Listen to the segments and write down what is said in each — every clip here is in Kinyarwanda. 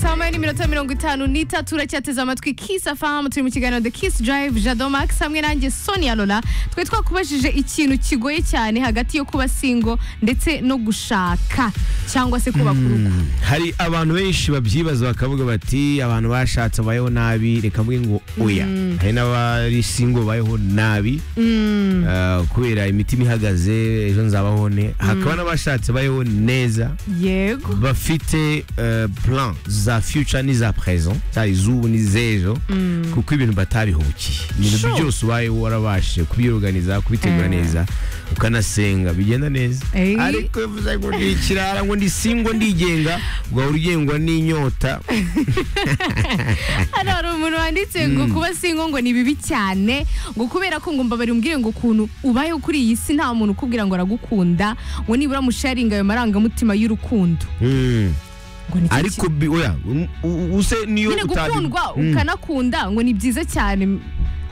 makumyabiri n'iminota mirongo itanu n'itatu uracyateze amatwi kisi afahamu turi mu kiganiro the kisi drive jado max hamwe nanjye sonia lola twari twakubajije ikintu kigoye cyane hagati yo kuba singo ndetse no gushaka cyangwa se kubaka urugo hari abantu benshi babyibaza bakavuga bati abantu bashatse babayeho nabi reka mvuge ngo oya hari n'abari singo babayeho nabi eh, kubera imitima ihagaze ejo nzabaho ne hakaba n'abashatse babayeho neza yego bafite eh, plan za future n'iza present cyari iz'ubu n'iz'ejo kuko ibintu batabihukiye ibintu Sure. byose ubaye warabashije kubyorganiza kubitegura neza ukanasenga bigenda neza Ey. ariko iyo uvuze ngo ndi ikirara ngo ndi singo ndigenga ugahora ugengwa n'inyota hano hari umuntu wanditse ngo kuba singo ngo ni bibi cyane ngo kubera ko ngo mbabari umbwire ngo ukuntu ubayeho kuri iyi si nta muntu ukubwira ngo aragukunda ngo nibura musharinga ayo marangamutima y'urukundo Mm. ngo ni cyo ariko bi- oya um- u- use niyo nyine utabi- gukundwa Mm. ukanakunda ngo ni byiza cyane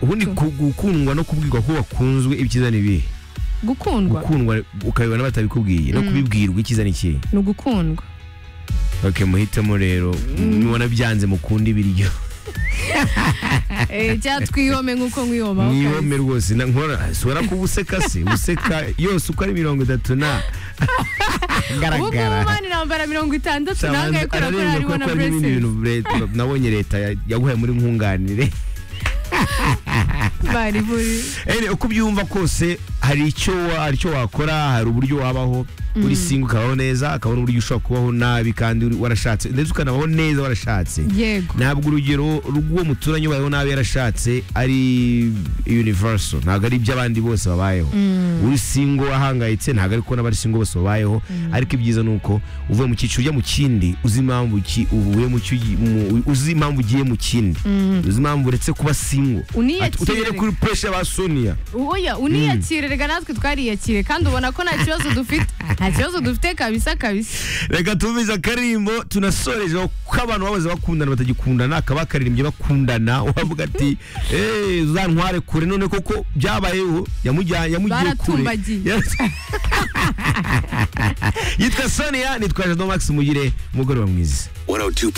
ubundi ku- gukundwa no kubwirwa ko wakunzwe ibyiza ni ibihe gukundwa gukundwa ukabibona batabikubwiye no kubibwirwa icyiza ni ikihe ni ugukundwa ok muhitemo rero mubona byanze mukunda ibiryo Eh, cyangwa twihome nk'uko mwihobaho mwihome rwose na- nkora sora kuba useka se useka yose uko ari mirongo itatu na ubu ngubu mani nambara mirongo itandatu nangaye kubera ko ararenga hariho kuko na harimo ibindi buresesi bintu leta- nabonye leta ya- yaguhaye muri nkunganire bari buri Ene, uko ubyumva kose hari icyo wa- hari icyo wakora hari uburyo wabaho uri singo ukabaho neza akaba n'uburyo ushobora kubaho nabi kandi uri- warashatse ndetse ukanabaho neza warashatse yego ntabwo urugero rw'uwo muturanyi ubayeho nabi yarashatse ari universal ntabwo ari iby'abandi bose babayeho uri singo ahangayitse ntabwo ari kubona abari singo bose babayeho ariko ibyiza ni uko uvuye mu cyiciro ujya mu kindi uzi impamvu ki- uvuye mu cyo- mu- uzi impamvu ugiye mu kindi uzi impamvu uretse kuba singo Uniyakire. Ati, utagere kuri pesha ba sonia oya uniyakire reka natwe twariyakire kandi ubona ko nta kibazo dufite nta kibazo dufite kabisa kabisa reka tumize akarimbo tunasorejeho ko abantu bahoze bakundana batagikundana akaba akaririmbye bakundana wavuga ati eee uzantware kure none koko byabayeho yamujyanye yamugiye kure Baratumbagiye. Ya- yitwa sonia nitwa jado max mugire umugoroba mwiza 102.